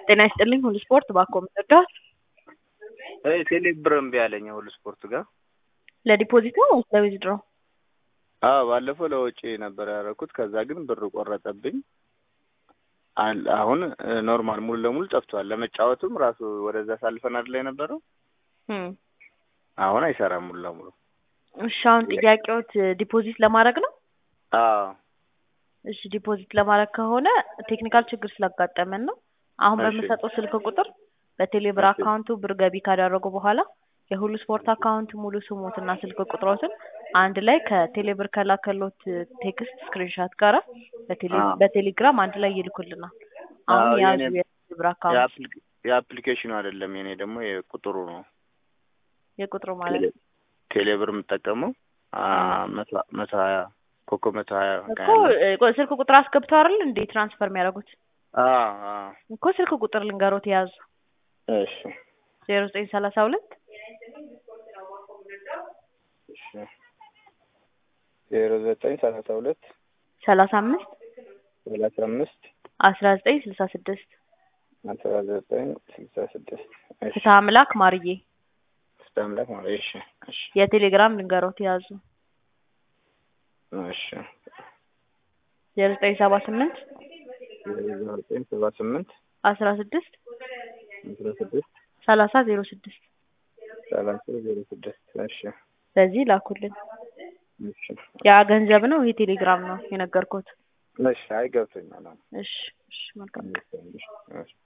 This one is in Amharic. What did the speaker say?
ጤና ይስጥልኝ ሁሉ ስፖርት ባኮ ምንርዳት ቴሌ ብር እምቢ አለኝ ሁሉ ስፖርት ጋር ለዲፖዚት ነው ወይስ ለዊዝድሮ? አዎ ባለፈው ለወጪ ነበር ያደረኩት። ከዛ ግን ብር ቆረጠብኝ። አል- አሁን ኖርማል ሙሉ ለሙሉ ጠፍቷል። ለመጫወትም ራሱ ወደዛ ሳልፈን አይደለ የነበረው እም። አሁን አይሰራም ሙሉ ለሙሉ። እሺ አሁን ጥያቄዎት ዲፖዚት ለማድረግ ነው? አዎ እሺ ዲፖዚት ለማድረግ ከሆነ ቴክኒካል ችግር ስላጋጠመን ነው። አሁን እሺ። በምሰጠው ስልክ ቁጥር በቴሌብር እሺ። አካውንቱ ብር ገቢ ካደረጉ በኋላ የሁሉ ስፖርት አካውንት ሙሉ ስሞትና ስልክ ቁጥሮትን አንድ ላይ ከቴሌብር ከላከሎት ቴክስት ስክሪንሻት ጋር በቴሌ አዎ። በቴሌግራም አንድ ላይ ይልኩልናል። አሁን አዎ፣ ያዙ የኔ- የቴሌብር አካውንት የአፕሊ- የአፕሊኬሽኑ አይደለም የኔ ደግሞ የቁጥሩ ነው። የቁጥሩ ማለት ቴሌ- ቴሌብር የምጠቀመው አ፣ መቶ መቶ ሀያ ኮከብ መቶ ሀያ እኮ እ፣ ስልክ ቁጥር አስገብተው አይደል እንዴ ትራንስፈር የሚያደርጉት አዎ አዎ እኮ ስልክ ቁጥር ልንገሮት የያዙ እሺ ዜሮ ዘጠኝ ሰላሳ ሁለት እሺ ዜሮ ዘጠኝ ሰላሳ ሁለት ሰላሳ አምስት ሰላሳ አምስት አስራ ዘጠኝ ስልሳ ስድስት አስራ ዘጠኝ ስልሳ ስድስት እሺ ፍትሐ አምላክ ማርዬ ፍትሐ አምላክ ማለት እሺ እሺ የቴሌግራም ልንገሮት የያዙ እሺ ዜሮ ዘጠኝ ሰባ ስምንት ዜሮ ዘጠኝ ሰባ ስምንት አስራ ስድስት አስራ ስድስት ሰላሳ ዜሮ ስድስት ሰላሳ ዜሮ ስድስት እሺ በዚህ ላኩልን። እሺ ያ ገንዘብ ነው፣ ይሄ ቴሌግራም ነው የነገርኩት። እሺ አይ ገብቶኛል አሁን እሺ እሺ መልካም እሺ